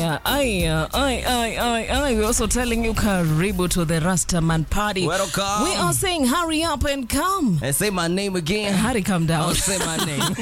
Aya, aya, ay, ay, ay, ay. We're also telling you karibu to the Rastaman party. Welcome. We are saying hurry up and come. And say my name again. Hurry, come down. I'll say my name.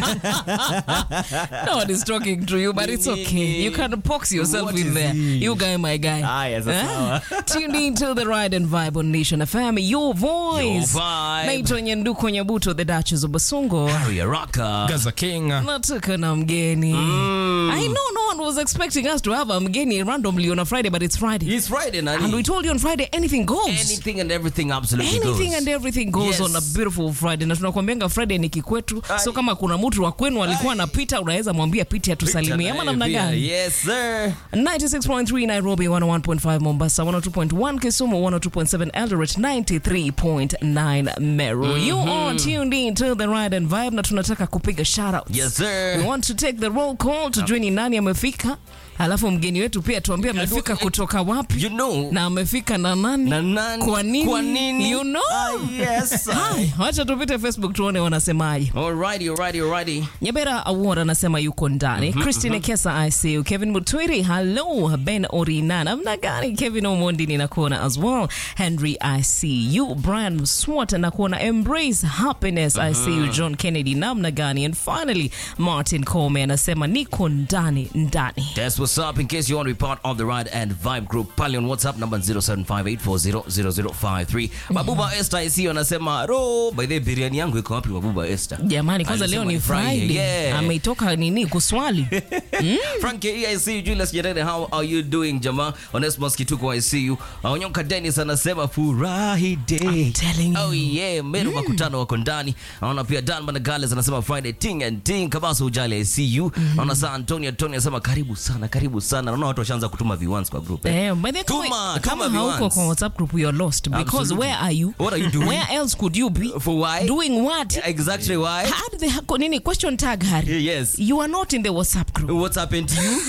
no one is talking to you, but it's okay. You can box yourself What in is there. he? You guy, my guy. Ah, yes, that's Eh? Tuned in to the Ride and Vibe on Nation FM. Your voice. Your vibe. Naitwa Nyanduko Nyabuto, the Duchess of Basungo. Harry Rocker. Gaza King. Nataka na mgeni. I know no one was expecting us to have a mgeni randomly on a Friday, but it's Friday. It's Friday, Nani. And we told you on Friday, anything goes. Anything and everything absolutely anything goes. and everything goes Yes. on a beautiful friday na tunakwambianga friday ni kikwetu Ai. so kama kuna mtu wa kwenu alikuwa anapita unaweza mwambia piti atusalimie ama namna Pia, gani Yes, sir. 96.3 nairobi 101.5 mombasa 102.1 kisumu 102.7 eldoret 93.9 meru you are tuned in to the ride and vibe na tunataka kupiga shoutouts Yes, sir. we want to take the roll call tujue ni nani amefika alafu mgeni wetu pia tuambie amefika kutoka wapi You know. na amefika na nani Na nani? kwa nini, Kwa nini? you know Ah, yes. Hai, wacha tupite facebook tuone wanasemaje Alrighty, alrighty, alrighty. nyabera award anasema yuko ndani christine kesa icu kevin mutwiri hallo ben orina namna gani kevin omondi ninakuona as well henry icu brian swat nakuona embrace happiness icu john kennedy namna gani and finally martin come anasema niko ndani ndani That's what's up. In case you want to be part of the Ride and Vibe group, pale on WhatsApp number 0758400053. Mabuba Esther IC anasema, "Ro, by the way, biriani yangu iko wapi Mabuba Esther?" jamani kwanza leo Alisema ni friday Yeah. ameitoka nini kuswali Frank EIC Julius Nyerere how are you doing jama Onesmus Kituko I see you Onyonka Dennis anasema furahi day I'm telling you. Oh yeah Meru makutano wako ndani Naona pia Dan Managales anasema Friday ting and ting Kabasa ujali I see you Naona saa Antonio Antonio anasema karibu sana karibu sana Naona watu washaanza kutuma viwans kwa group eh. Eh, by the way, Tuma, kama, tuma kama hauko viwans. kwa WhatsApp group you're lost because Absolutely. where are you? What are you doing? Where else could you be? For why? Doing what? Exactly why Had the hako nini question tag Harry? Yes You are not in the WhatsApp group. What's happened to you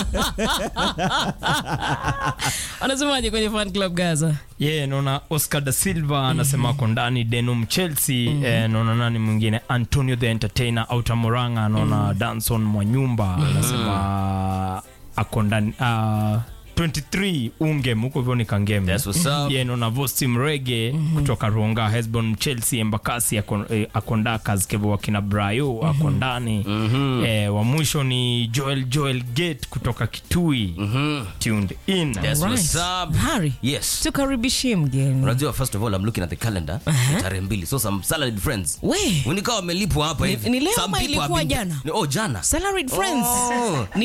Anasemaje kwenye fan club Gaza? ye yeah, naona oscar da silva anasema ako ndani denum chelsea eh, naona nani mwingine antonio the entertainer auta moranga naona danson mwanyumba anasema ako ndani uh, 23 ungem huko hivyo ni kangeme That's what's up. ye naona vosti mrege kutoka ronga hesbon chelsea embakasi ako- eh, ako ndakas kevo wakina brayo ako ndani eh, wa mwisho ni joel joel gate kutoka kitui tuned in That's what's up Harry. Yes Tukaribishie mgeni. Unajua first of all I'm looking at the calendar Ni tarehe mbili so some salaried friends We, nikawa wamelipwa hapa Ni- hivi ni leo Some ama people ilikuwa have been- jana? Ni- oh jana salaried friends. Oh. Ni